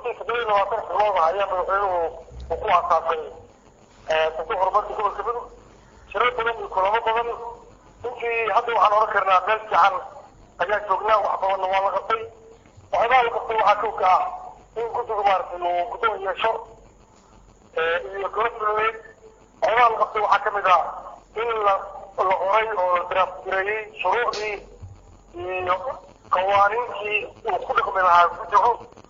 runtii toddoba iyo labaatan xubnood ah ayaa madaxweynuhu uu ku aasaasay sanduuq horumarka gobolka mudug shiro badan iyo kulamo badan runtii hadda waxaan oran karnaa meel fiican ayaa joognaa wax badanna waa la qabtay waxyaabaha la qabtay waxaa kow ka ah in guddigu maaragtay uu guddoon yeesho iyo golo fulineed waxyaabaha la qabtay waxaa kamid ah in la la qoray oo la diraafgareeyey shuruucdii iyo qawaaniintii uu ku dhaqmi lahaa guddigu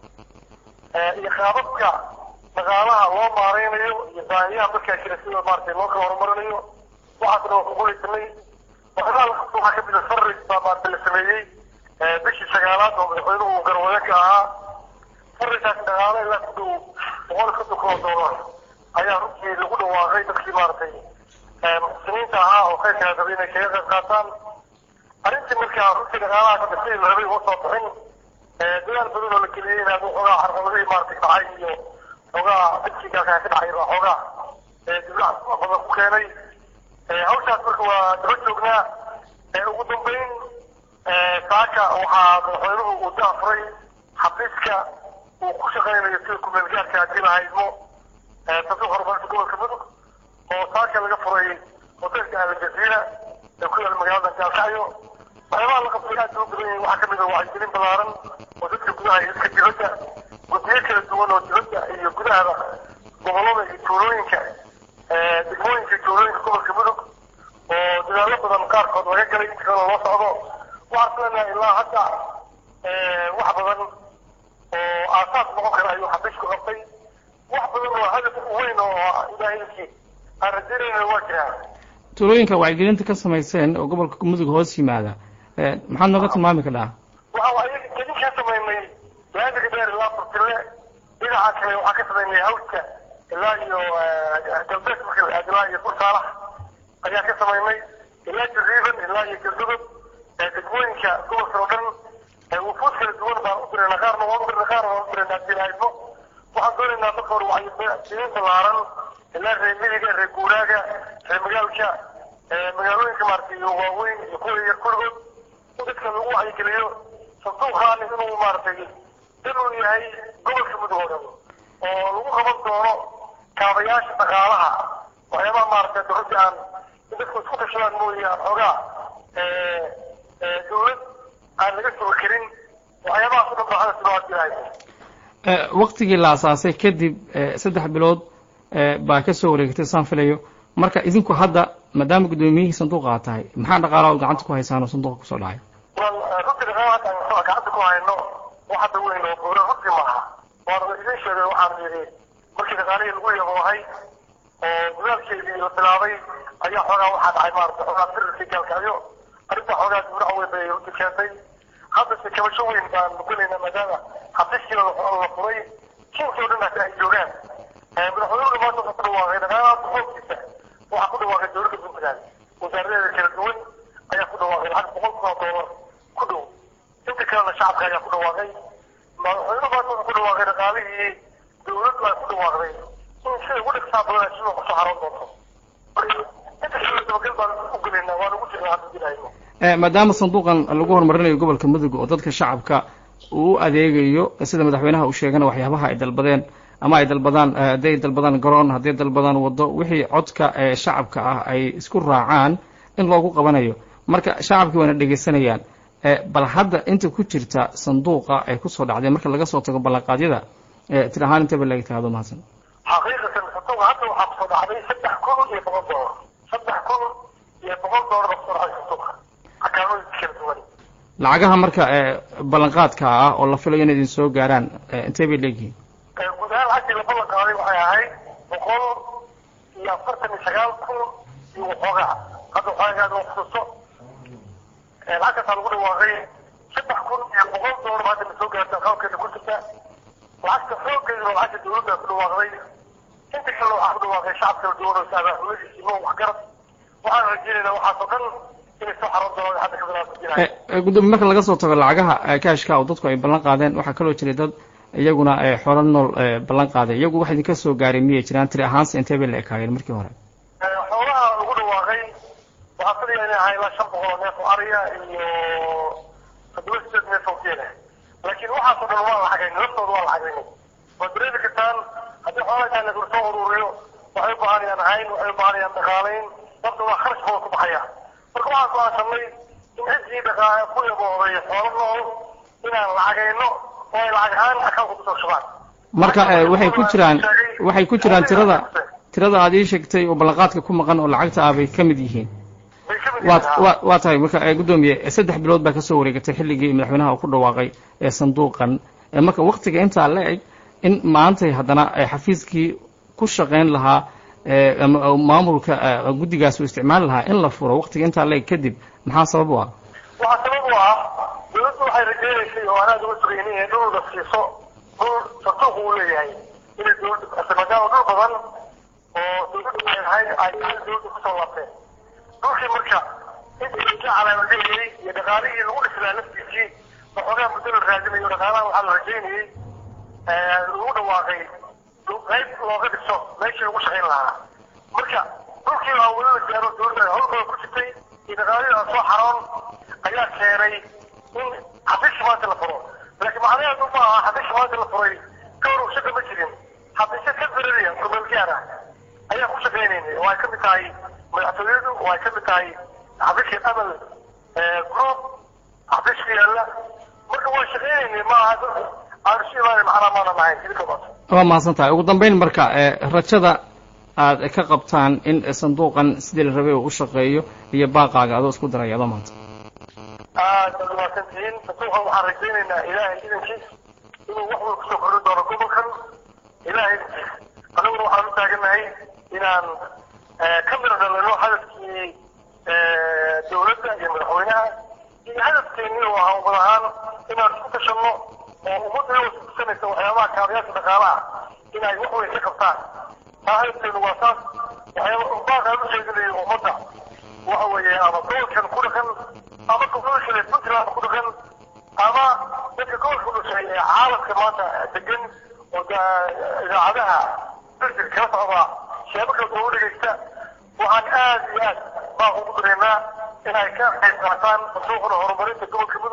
iyo qaababka dhaqaalaha loo maareynayo iyo baahiyaha markaa jira sida maaragtay loo kala horumarinayo waxaasna waa kugulaysanay waxyaabaha la qabtay waxaa kamid ah farrig baa maaragtay la sameeyey bishii sagaalaad oo madaxweynuhu uu garwado ka ahaa farrigaas dhaqaale ilaa ku dhow boqol iyo konton kun oo doolar ayaa runtii lagu dhawaaqay dadkii maaragtay muxsiniinta ahaa oo khayrka rabay inay kaga qayb qaataan arrintii markaa runtii dhaqaalaha ka sidii la rabay uma soo bixin dadaal badan oo la geliyey inaad xoogaa carqaladihii maaragtay dhacay iyo xoogaa dadkiigaa ka dhacay baa xoogaa diblac badan ku keenay hawshaas marka waa daba joognaa ugu dambeyn saaka waxaa madaxweynuhu uu daafuray xafiiska uu ku shaqaynayo sida kumeelgaarka haddii la haydmo sanduuq horumarinta gobolka mudug oo saaka laga furay hotelka aljaziira ee ku yaala magaalada gaalkacyo waxyaabaha la qabtay aad loo badan yahay waxaa kamid ah wacyigelin ballaaran oo dadka gudaha iyo dadka dibadda guddiyo kala duwan oo dibadda iyo gudahaba gobolada iyo tuulooyinka degmooyinka tuulooyinka gobolka mudug oo dadaallo badan qaarkood laga galay inta kale loo socdo waxaan leenahay ilaa hadda wax badan oo aasaas noqon kara ayuu xafiisku qabtay wax badan oo hadaf weyn oo ilaahayki aan rajaynayna waa jiraa tuulooyinka wacyigelinta ka samayseen oo gobolka mudug hoos yimaada maxaad nooga tilmaami kadhaa waxa ayaga kadin ka samaynay laamiga dheer ilaa burtile dhinaca kale waxaa ka samaynay hawska ilaa iyo galbeed marka la aado ilaa iyo bursaalax ayaa ka samaynay ilaa jariiban ilaa iyo galgudub degmooyinka gobolka oo dhan wufuud kala duwan baan u dirayna qaarna waan u dirna qaarna waan u dirayna haddii la haydmo waxaan doonaynaa marka hore wacyigelin ballaaran ilaa reer midiga reer guuraaga reer magaalka magaalooyinka maaragtay waaweyn iyo kuwa yar kulligood in dadka lagu wacyigeliyo sanduuqaan inuu maaragtay inuu yahay gobolka mudug oo dhan oo lagu qaban doono kaabayaasha dhaqaalaha waxyaabaha maaragtay dowladda aan in dadku isku tashadaan mooye aan xoogaa dowlad aan laga sugi karin waxyaabahaas o dhan baa hadda sidoo hadii haysa waktigii la asaasay kadib saddex bilood baa ka soo wareegtay saan filayo marka idinku hadda maadaama guddoomiyihii sanduuqa tahay maxaa dhaqaalaha gacanta ku haysaan oo sanduuqa kusoo dhacay wal runtii dhaqaalaha aan gacanta ku hayno wax hadda weyn oo buura runtii maaha waana idin sheegay waxaan yidhi markii dhaqaalihii lagu yaboohay oo dadaalkeedii la bilaabay ayaa xoogaa waxaa dhacay maarata xoogaa firarkii gaalkacyo arrinta xoogaa dibnac weyn bay runtii keentay haddase kabasho weyn baan mudanayna maadaama xafiiskii la furay kiinkii o dhan hata ay joogaan madaxweynuhu maanta wuxuu ku dhawaaqay dhaqaalaha boqolkiisa waxaa ku dhawaaqay dowladda puntland wasaaradeeda kala duwan ayaa ku dhawaaqay lacag boqol kun oo doolar ku dhow inta kalena shacabka ayaa ku dhawaaqay madaxweynuhu maanta wuxuu ku dhawaaqay dhaqaalihii dowladdu ay ku dhawaaqday in sida ugu dhigtaa badan sidoo kusoo xaroon doonto inta kale dabagal baan u gelaynaa waan ugu jirnaa hadda dilahayno maadaama sanduuqan lagu horumarinayo gobolka mudug oo dadka shacabka uu u adeegayo sida madaxweynaha uu sheegana waxyaabaha ay dalbadeen ama ay dalbadaan hadday dalbadaan garoon hadday dalbadaan waddo wixii codka ee shacabka ah ay isku raacaan in loogu qabanayo marka shacabkii waana dhegaysanayaan bal hadda inta ku jirta sanduuqa ay kusoo dhacday marka laga soo tago ballanqaadyada tir ahaan intaba laga taado mahadsan xaqiiqatan sanduuqa hadda waxaa kusoo dhacday saddex kun iyo boqol doolar saddex kun iyo boqol doolar baa kusoo dhacday sanduuqa akaamooyinka kala duwan lacagaha marka ballanqaadka ah oo la filayo inay idin soo gaaraan intee bay leeyihiin guud ahaan lacagtii la ballan qaaday waxay ahayd boqol iyo afartan iyo sagaal kun iyo waxoogaa hadda waxoogaa aad xusuusto lacagtaasaa lagu dhawaaqay saddex kun iyo boqol doolar hadda na soo gaarta qaabkeeda ku jirta lacagta xooggeedu waa lacagta dowladda ku dhawaaqday inta kale waxaa ku dhawaaqay shacab kala duwan oo saabaaxuladiisi mo waxgarad waxaan rajeynaynaa waxaasoo dhan inay soo xaroon doonaan hadda ka bilaabta gudoomiye marka laga soo tago lacagaha kaashka oo dadku ay ballan qaadeen waxaa kaloo jiray dad iyaguna xoolo nool ballan qaaday iyagu wax idinka soo gaaray miyay jiraan tiri ahaanse intee bay la ekaayeen markii hore xoolaha lagu dhawaaqay waxaa filaya inay ahaa ilaa shan boqol oo neef oo ariya iyo toddoba sideed neef oo geela laakiin waxaasoo dhan waa lacagayn naftooda waa lacagaynay waad dareemi kartaan haddii xoolaha intaa la soo ururiyo waxay u baahanayaan cayn waxay u baahanayaan dhaqaalayn sababta waa kharash booda ku baxaya marka waxaan go-aansanay in ciddii dhaqaale ku yabooday xoolo nool inaan lacagayno oo ay lacag ahaan akaunka kusoo shubaan marka waxay ku jiraan waxay ku jiraan tirada tirada aad ii sheegtay oo ballanqaadka ku maqan oo lacagta ah bay ka mid yihiin bay ka mid waa yihiin waa waa tahay marka guddoomiye saddex bilood baa kasoo wareegatay xilligii madaxweynaha uu ku dhawaaqay ee sanduuqan marka waktiga intaa la eg in maantay haddana xafiiskii ku shaqayn lahaa ama maamulka guddigaas uu isticmaali lahaa in la furo waktiga intaa la eg kadib maxaa sabab u ah waxaa sabab u ah dawladdu waxay rajaynaysay oo anaad uga sugayni inay dhul la siiso dhul sanduuq uu leeyahay inay dawladdu bixisay maadaama dhul badan oo dawladdu leedahay ay dawladdu kusoo laabteen dhulkii marka intii ka calaamadinayay iyo dhaqaalihii lagu dhislaa laftiisii waxoogaa muddo la raadinayo dhaqaalaha waxaa la rajaynayay lagu dhawaaqay qayb looga dhiso meeshii lagu shaqayn lahaa marka dhulkii baa weli la gaaro dawladda hawl badan ku jirtay iyo dhaqaalihii aan soo xaroon ayaa keenay in xafiiska maanta la furo laakiin macnaheedu ma aha xafiiska maanta la furay ka hor shaqa ma jirin xafiisya ka berariya kumeel gaar ah ayaa ku shaqaynaynay oo ay ka mid tahay madaxtooyadu oo ay ka mid tahay xafiiska amal group xafiiska yaalla marka waa shaqaynaynay ma aha aanu si imaanay macnaa maanan ahayn idinka baas waa mahadsan tahay ugu dambeyn marka rajada aad ka qabtaan in sanduuqan sidii la rabay uu u shaqeeyo iyo baaqaaga adoo isku daraya adoo maanta aad baad umahadsantihiin sanduuqan waxaan rajaynaynaa ilaahay idankiis inuu wax walba kusoo kordhin doono gobolkan ilaahay idankiis annaguna waxaan u taagannahay inaan ka miro dhalino hadafkii dawladda iyo madaxweynaha iyo hadafkeennii oo ahaan wad ahaan inaan isku tashanno oo ummadda iyagoo iskusanaysa waxyaabaha kaabayaasha dhaqaalaha inay wax weyn ka qabtaan taa hadafkeenu waa saas waxyaaba baaqaan u jeedinayo ummadda waxa weeye ama gobolkan ku dhaqan ama gobolka kale puntland ku dhaqan ama dadka gobolka u dhashay ee caalamka maanta degan oo idaacadaha birjir kala socda sheebo kala duwan u dhegaysta waxaan aad iyo aad baaq ugu dareennaa inay ka qayb qaataan sanduuqda horumarinta gobolka mudug